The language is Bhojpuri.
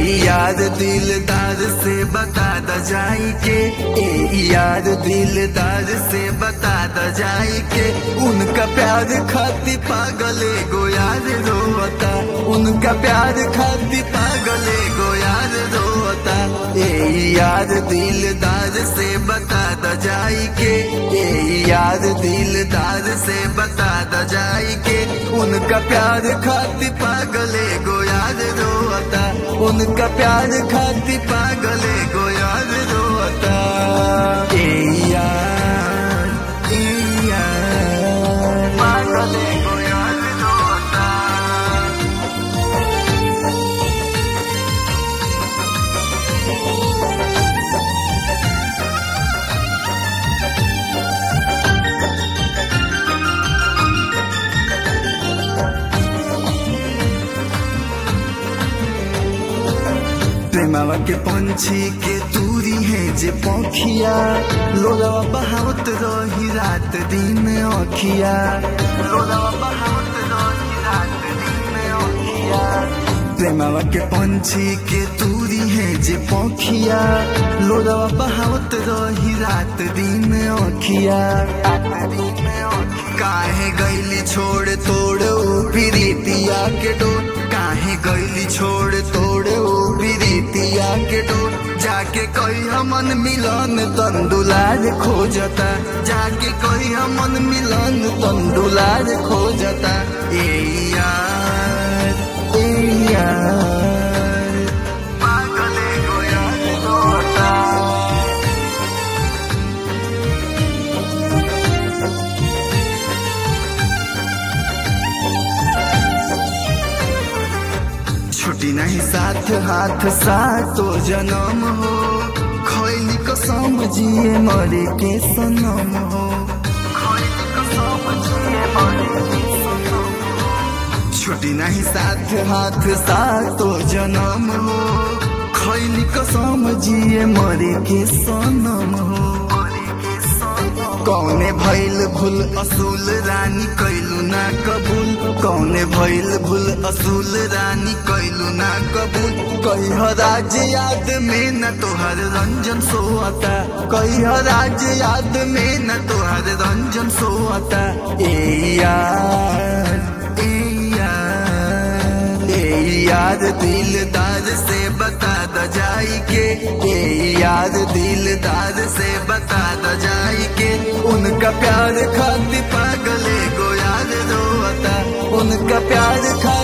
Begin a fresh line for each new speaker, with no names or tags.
यार दिलदार से बता द जाई के ए यार दिलदार से बता द जाई के उनका प्यार खाती पागले गो यार रोता उनका प्यार खाती पागले गो यार रोता ए यार दिलदार से बता द जाई के ए यार दिलदार से बता द जाई के उनका प्यार खाती पागले गो यार रोता उनका प्यार खाती पागले गो यार रोता ए यार ए यार पागले गो यार रोता प्रेमावा के पंछी के दूरी है जे पौखिया लोलावा बहावत रही रात दिन अखिया लोलावा बहावत रही रात दिन अखिया प्रेमावा के पंछी के दूरी है जे पौखिया लोलावा बहावत रही रात दिन अखिया रात दिन काहे गैली छोड़ तोड़ ऊ प्रीतिया के डोर काहे गैली छोड़ तोड़ ऊ प्रीतिया के डोर जाके कोई हमन मिलन तंदुलाज खोजता जाके कोई हमन मिलन तंदुलाज खोजता ए यार ए यार पागले गो यार रोता छुट्टी नहीं साथ हाथ सातो जन्म हो खैली कसम जिए मरे के सनम हो खैली कसम जिए मरे के सनम हो। छुट्टी नहीं साथ हाथ सातो जन्म हो खैली कसम जिए मरे के सनम हो कौने भइल भूल असूल रानी कैलू ना कबूल कौने भइल भूल असूल रानी कैलू ना कबूल कही राज याद में न तोहर रंजन सोता कही राज याद में न तोहर रंजन सोता ए यार ए यार ए यार दिलदार से बता द जाई के ए यार दिलदार से बता द जाई के उनका प्यार खाती पागले गो यार रोता उनका प्यार खा